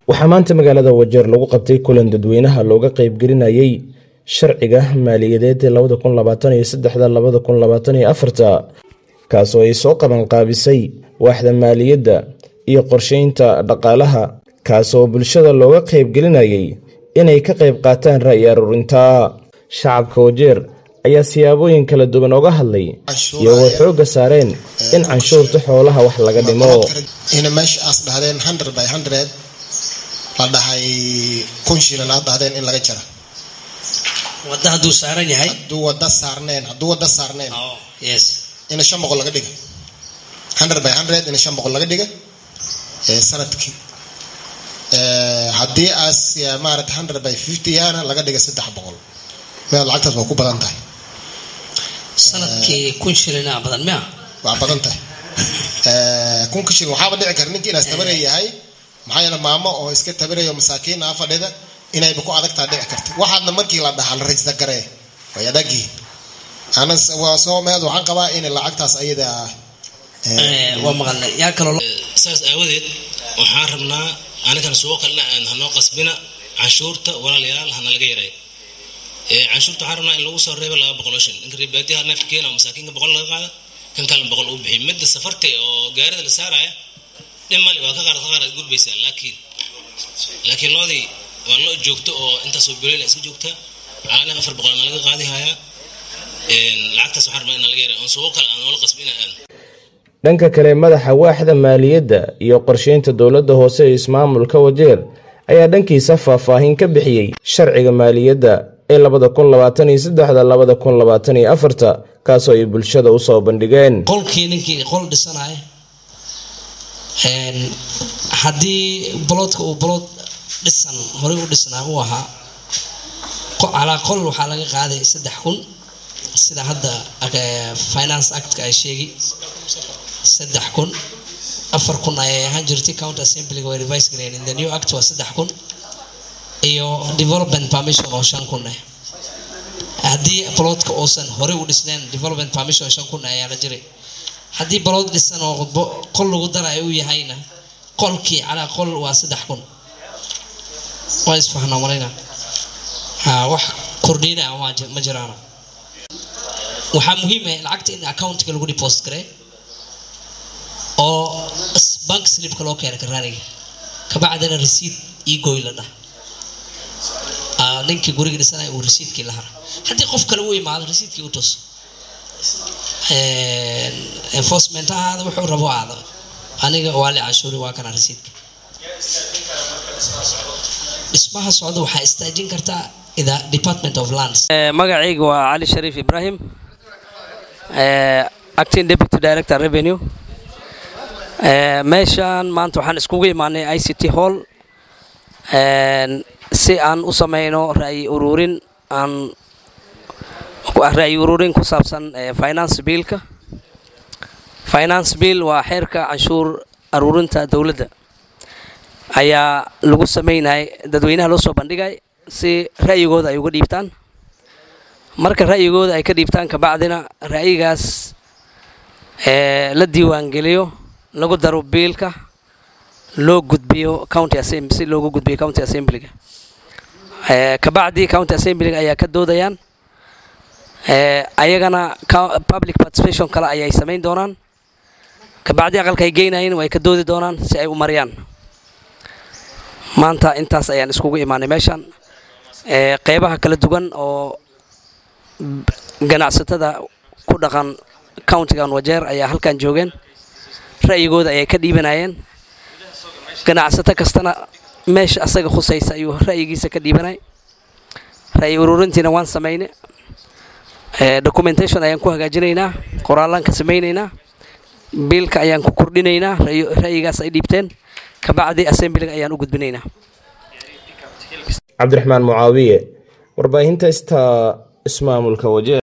waxaa maanta magaalada wajeer lagu qabtay kulan dadweynaha looga qeybgelinayay sharciga maaliyadeed kaasoo ay soo qabanqaabisay waaxda maaliyadda iyo qorsheynta dhaqaalaha kaasoo bulshada looga qeybgelinayay inay ka qayb qaataan ra'yi aruurinta shacabka wajeer ayaa siyaabooyin kala duwan oga hadlay iyagoo xoogga saareen in canshuurta xoolaha wax laga dhimo ina meesha aas dhahdeen hundred by hundred la dhahay kun shilin aad dhahdeen in laga jara wada hadduu saaran yahay hadduu wada saarneen hadduu wada saarneen yes ina shan boqol laga dhiga hundred by hundred ina shan boqol laga dhiga sanadkii haddii aas maarata hundred by fifty yana laga dhiga saddex boqol meel lacagtaas waa ku badan tahay sanadkii kun shilina badan mia waa badan tahay kunka shilin waxaaba dhici kara ninkii inaas tabaray yahay maxaa yeele maamo oo iska tabarayo masaakiin ah fadhida inayba ku adagtaa dhici karta waxaadna markii la dhahaa la rajista garee way adagyihiin ana waa soo meed waxaan qabaa in lacagtaas ayada waa maqalnay yaa kaloo saas aawadeed waxaan rabnaa anigan suuqo kalena aan hanoo qasbina canshuurta walaalayaal hana laga yaray canshuurta waxaan rabnaa in lagu soo reebo laba boqol oo shil inka ribaatiyaha neefka keena masaakiinka boqol laga qaada kan kalena boqol uu bixiy midda safarta oo gaarida la saaraya dhin mali waa ka qaar ka qaar aad gudbaysaa laakiin laakiin loodii waa loo joogto oo intaasoo goleyla iska joogta caalana afar boqol na laga qaadi hayaa lacagtaas waxaan rabnaa in laga yaray oon suuqo kale aan noola qasbina aan dhanka kale madaxa waaxda maaliyadda iyo qorsheynta dowladda hoose ee ismaamulka wajeer ayaa dhankiisa faahfaahin ka bixiyey sharciga maaliyadda ee labada kun labaatan iyo saddexda labada kun labaatan iyo afarta kaasoo ay bulshada usoo bandhigeen qolkii ninkii qol dhisanaya haddii boloodka uu bolood dhisan horey u dhisnaa uu ahaa calaa qol waxaa laga qaaday saddex kun sida hadda finance actka ay sheegi saddex kun afar kun ayay ahaan jirtay county assemblyga way revise gareen in the new act waa saddex kun iyo development permission oo shan kun ah haddii boloodka uusan horey u dhisneen development permission shan kun ayaa la jiray haddii balood dhisan oo qol lagu darayo uu yahayna qolkii calaa qol waa saddex kun waa isfahnaa malayna wax kordhina ma jiraana waxaa muhiim ah lacagta in accountka lagu deposit gare oo bank slipka loo keena karaaniga kabacdina receipt io goy la dhah ninkii guriga dhisanaya uu resiidkii la hara haddii qof kale u imaado resiidkii u tus enforcement ahaada wuxuu rabo aada aniga waali canshuuri waa kana resiidka dhismaha socda waxaa istaajin kartaa ida department of lands magacayga waa cali shariif ibrahim acting deputy director revenue meeshaan maanta waxaan iskugu imaanay i c t hall si aan u sameyno ra'yi ururin aan ra'yi ururin ku saabsan finance biilka finance bill waa xeerka canshuur aruurinta dowladda ayaa lagu sameynayay dadweynaha loo soo bandhigay si ra'yigooda ay uga dhiibtaan marka ra'yigooda ay ka dhiibtaan kabacdina ra'yigaas la diiwaangeliyo lagu daro biilka loo gudbiyo county assembly si loogu gudbiyo county assemblyga kabacdi county assemblyga ayaa ka doodayaan ayagana public participation kale ayay samayn doonaan kabacdi aqalka ay geynayeen way ka doodi doonaan si ay u mariyaan maanta intaas ayaan iskugu imaanay meeshaan qeybaha kala duwan oo ganacsatada ku dhaqan countigan wajeer ayaa halkan joogeen ra'yigooda ayay ka dhiibanayeen ganacsato kastana meesha asaga khusaysa ayuu ra'yigiisa ka dhiibanay ra'yi ururintiina waan samayne documentation ayaan ku hagaajinaynaa qoraallaan ka samaynaynaa biilka ayaan ku kordhinaynaa ra'yigaas ay dhiibteen kabacdi assemblyga ayaan u gudbinaynaa cabdiraxmaan mucaawiye warbaahinta ista ismaamulka wajeer